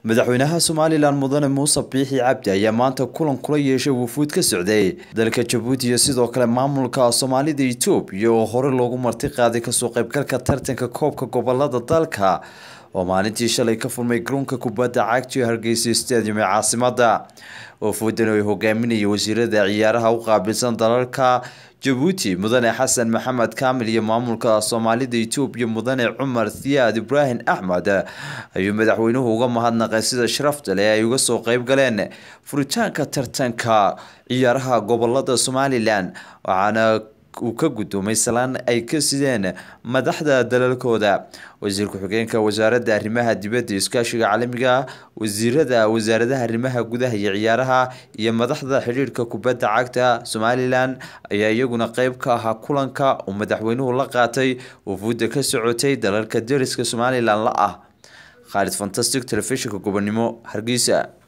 madaxweynaha somalilan mudane muuse biixi cabdi ayaa maanta kulan kula yeeshay wufuud ka socday dalka jabuuti iyo sidoo kale maamulka soomaalida etoobiya oo hore loogu marti qaaday kasoo qaybgalka tartanka koobka gobolada dalka oo maalintii shalay ka furmay garoonka kubadda cagta ee hargeysa stadium ee caasimada wufuudan ay hogaaminaya wasiirada ciyaaraha u qaabilsan dalalka jabuuti mudane xasan maxamed kaamil iyo maamulka soomaalida etoobiya mudane cumar thiyaad ibraahim axmed ayuu madaxweynuhu uga mahadnaqay sida sharafta leh ay uga soo qeyb galeen furitaanka tartanka ciyaaraha gobolada somalilan waxaana uu ka guddoomay salaan ay ka sideen madaxda dalalkooda wasiir ku-xigeenka wasaaradda arrimaha dibadda iskaashiga caalamiga wasiirada wasaaradaha arrimaha gudaha iyo ciyaaraha iyo madaxda xidhiirhka kubadda cagta somalilan ayaa iyaguna qeyb ka ahaa kulanka uu madaxweynuhu la qaatay wufuudda ka socotay dalalka dariska somalilan la ah khaalid fantastic telefishinka gobonimo hargeysa